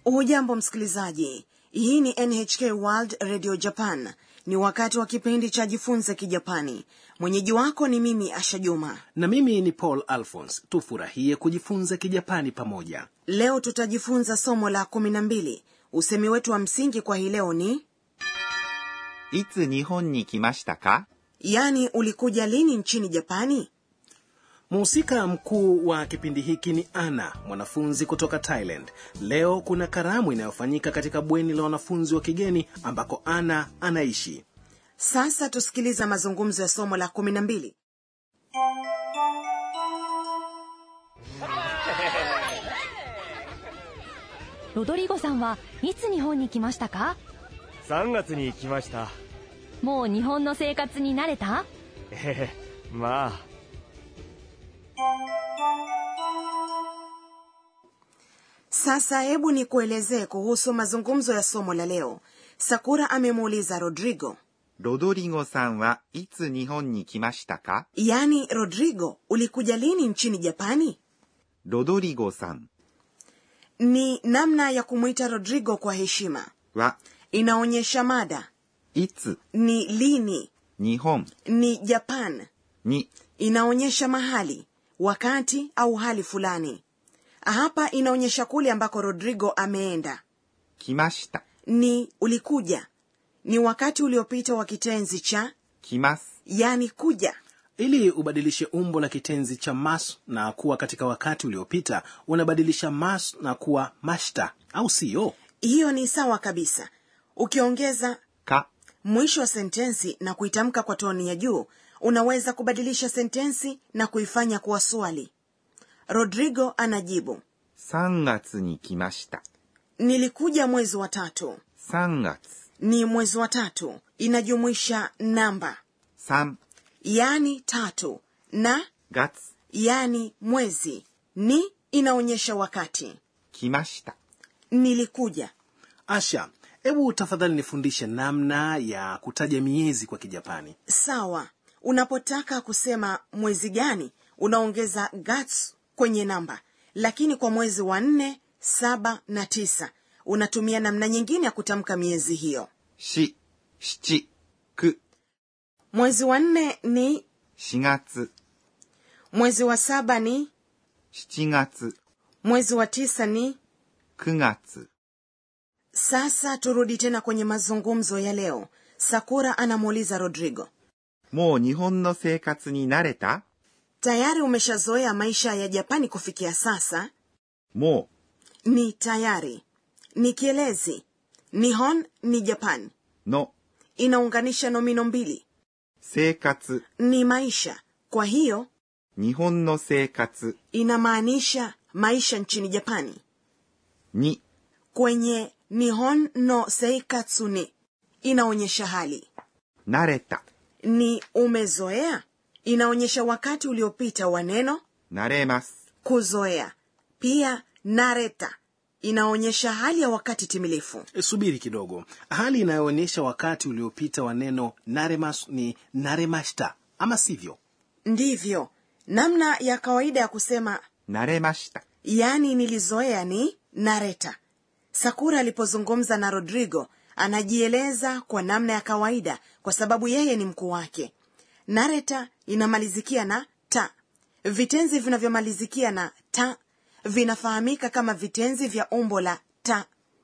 hujambo msikilizaji hii ni nhk world radio japan ni wakati wa kipindi cha jifunze kijapani mwenyeji wako ni mimi asha juma na mimi ni paul alphons tufurahie kujifunza kijapani pamoja leo tutajifunza somo la kumi na mbili usemi wetu wa msingi kwa hii leo ni いつ日本に来ましたか yaani ulikuja lini nchini japani mhusika mkuu wa kipindi hiki ni ana mwanafunzi kutoka thailand leo kuna karamu inayofanyika katika bweni la wanafunzi wa kigeni ambako ana anaishi sasa tusikiliza mazungumzo ya somo la kumi na mbili ロドリゴさんはいつ日本に来ましたか 3月に来ましたもう日本の生活に慣れたええまあ sasa hebu nikuelezee kuhusu mazungumzo ya somo la leo sakura amemuuliza rodrigo ロドリゴさんはいつ日本に来ましたか yaani rodrigo ulikuja lini nchini japani ロドリゴさん ni namna ya kumwita rodrigo kwa heshima は inaonyesha mada いつ ni lini 日本 ni japan に inaonyesha mahali wakati au hali fulani hapa inaonyesha kule ambako rodrigo ameenda 来ました ni ulikuja ni wakati uliopita wa kitenzi cha 来ます yani kuja ili ubadilishe umbo la kitenzi cha mas na kuwa katika wakati uliopita unabadilisha mas na kuwa mashta au siyo hiyo ni sawa kabisa ukiongeza か mwisho wa sentensi na kuitamka kwa toni ya juu unaweza kubadilisha sentensi na kuifanya kuwa swali rodrigo anajibu 3月に来ました nilikuja mwezi wa tatu 3月 ni mwezi wa tatu inajumuisha namba 3 yani tatu na 月 yani mwezi ni inaonyesha wakati 来ました nilikuja asha hebu tafadhali nifundishe namna ya kutaja miezi kwa kijapani sawa unapotaka kusema mwezi gani unaongeza gats kwenye namba lakini kwa mwezi wa nne saba na tisa unatumia namna nyingine ya kutamka miezi hiyo 4 7 9 mwezi wa nne ni 4月 mwezi wa saba ni 7月 mwezi wa tisa ni 9月 sasa turudi tena kwenye mazungumzo ya leo sakura anamuuliza rodrigo もう日本の生活に慣れた tayari umeshazoea maisha ya japani kufikia sasa も ni tayari ni kielezi nihon ni japan うの inaunganisha nomino mbili 生活 ni maisha kwa hiyo 日本の生活 inamaanisha maisha nchini japani に kwenye nihon no seikatsu ni inaonyesha hali 慣れた ni umezoea inaonyesha wakati uliopita wa neno 慣れます kuzoea pia nareta inaonyesha hali ya wakati timilifu E, subiri kidogo hali inayoonyesha wakati uliopita wa neno naremas ni naremashita ama sivyo ndivyo namna ya kawaida ya kusema 慣れました yaani nilizoea ni nareta sakura alipozungumza na rodrigo anajieleza kwa namna ya kawaida kwa sababu yeye ni mkuu wake nareta inamalizikia na ta vitenzi vinavyomalizikia na ta vinafahamika kama vitenzi vya umbo la ta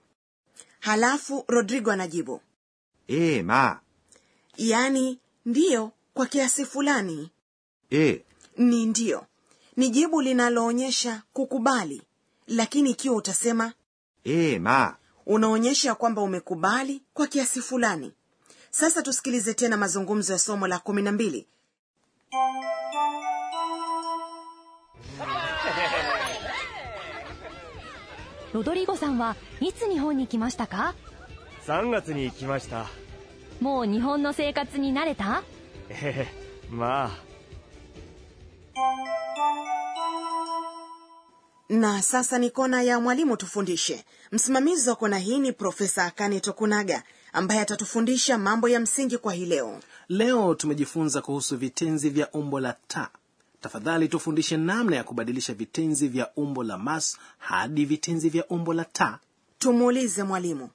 halafu rodrigo anajibu ええまあ yaani ndiyo kwa kiasi fulani ええ ni ndiyo ni jibu linaloonyesha kukubali lakini ikiwa utasema ええまあ unaonyesha kwamba umekubali kwa kiasi fulani sasa tusikilize tena mazungumzo ya somo la kumi na mbili ロドリゴさんはいつ日本に来ましたか 3月に来ましたもう日本の生活に慣れたええまあ na sasa ni kona ya mwalimu tufundishe msimamizi wa kona hii ni profesa akane tokunaga ambaye atatufundisha mambo ya msingi kwa hii leo leo tumejifunza kuhusu vitenzi vya umbo la ta tafadhali tufundishe namna ya kubadilisha vitenzi vya umbo la mas hadi vitenzi vya umbo la ta tumuulize mwalimu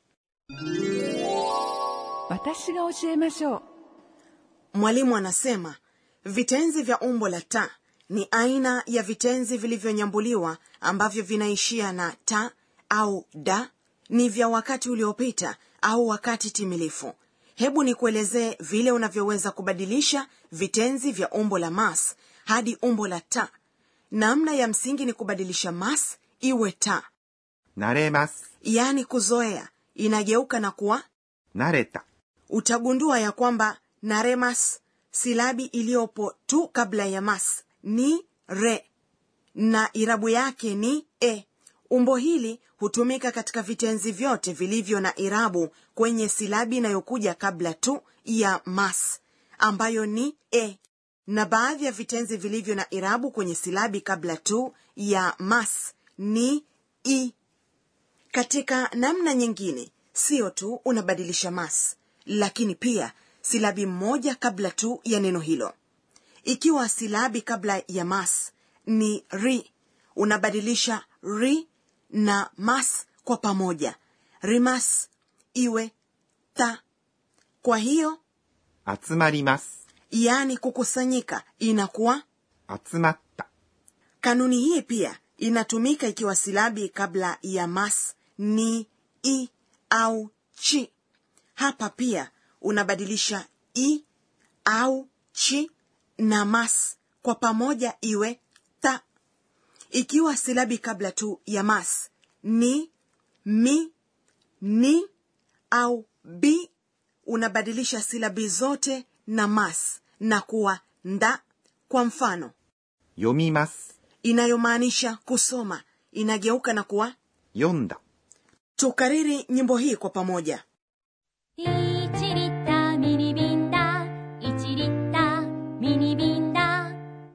私が教えましょう mwalimu anasema vitenzi vya umbo la ta ni aina ya vitenzi vilivyonyambuliwa ambavyo vinaishia na ta au da ni vya wakati uliopita au wakati timilifu hebu nikuelezee vile unavyoweza kubadilisha vitenzi vya umbo la mas hadi umbo la ta namna ya msingi ni kubadilisha mas iwe ta 慣れます。 yaani kuzoea inageuka na kuwa 慣れた。 utagundua ya kwamba naremas silabi iliyopo tu kabla ya mas ni re na irabu yake ni e umbo hili hutumika katika vitenzi vyote vilivyo na irabu kwenye silabi inayokuja kabla tu ya mas ambayo ni e na baadhi ya vitenzi vilivyo na irabu kwenye silabi kabla tu ya mas ni i katika namna nyingine sio tu unabadilisha mas lakini pia silabi moja kabla tu ya neno hilo ikiwa silabi kabla ya mas ni ri unabadilisha ri na mas kwa pamoja rimas iwe ta kwa hiyo 集まります。 yaani kukusanyika inakuwa 集まった。 kanuni hii pia inatumika ikiwa silabi kabla ya mas ni i au chi hapa pia unabadilisha i au chi na mas kwa pamoja iwe ta ikiwa silabi kabla tu ya mas ni mi ni au bi unabadilisha silabi zote na mas na kuwa nda kwa mfano 読みます。 inayomaanisha kusoma inageuka na kuwa 読んだ。 tukariri nyimbo hii kwa pamoja 1リッターミニ瓶だ1リッターミニ瓶だ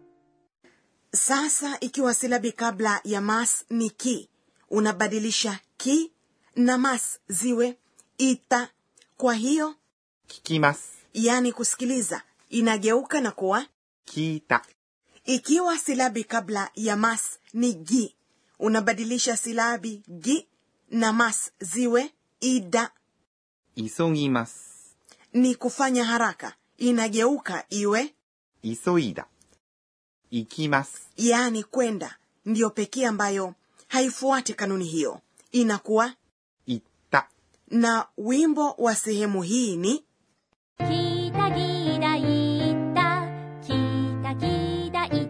sasa ikiwa silabi kabla ya mas ni ki unabadilisha ki na mas ziwe ita kwa hiyo 聞きます。 yani kusikiliza inageuka na kuwa 聞いた。 ikiwa silabi kabla ya mas ni gi unabadilisha silabi gi na mas ziwe ida 急ぎます。 ni kufanya haraka inageuka iwe 急いだ。行きます。 yaani kwenda ndiyo pekee ambayo haifuati kanuni hiyo inakuwa 行った。 na wimbo wa sehemu hii ni 聞いた聞いた言った聞いた聞いた言った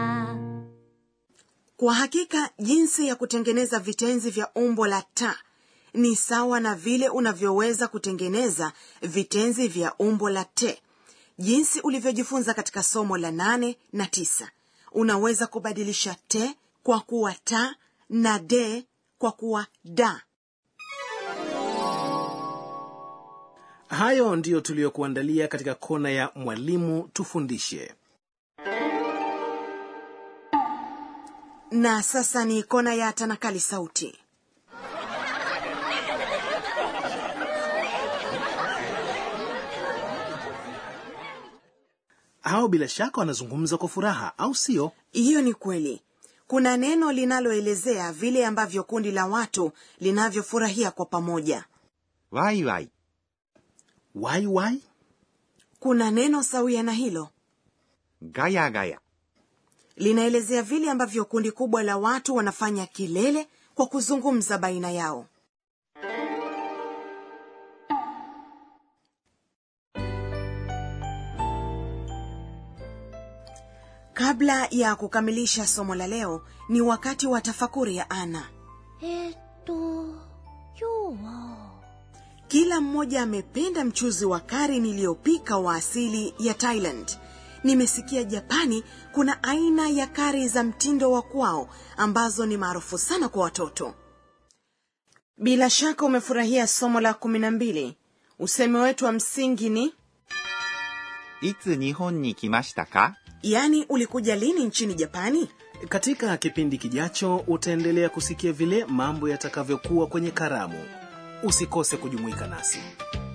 kwa hakika jinsi ya kutengeneza vitenzi vya umbo la ta ni sawa na vile unavyoweza kutengeneza vitenzi vya umbo la te jinsi ulivyojifunza katika somo la nane na tisa unaweza kubadilisha te kwa kuwa ta na de kwa kuwa da hayo ndiyo tuliyokuandalia katika kona ya mwalimu tufundishe na sasa ni kona ya tanakali sauti hao bila shaka wanazungumza kwa furaha au sio hiyo ni kweli kuna neno linaloelezea vile ambavyo kundi la watu linavyofurahia kwa pamoja ワイワイ。 wai wai kuna neno sawia na hilo ガヤガヤ。 linaelezea vile ambavyo kundi kubwa la watu wanafanya kilele kwa kuzungumza baina yao kabla ya kukamilisha somo la leo ni wakati wa tafakuri ya ana えーっと今日は kila mmoja amependa mchuzi wa kari niliyopika wa asili ya thailand nimesikia japani kuna aina ya kari za mtindo wa kwao ambazo ni maarufu sana kwa watoto bila shaka umefurahia somo la kumi na mbili usemi wetu wa msingi ni いつ日本に来ましたか yaani ulikuja lini nchini japani katika kipindi kijacho utaendelea kusikia vile mambo yatakavyokuwa kwenye karamu usikose kujumuika nasi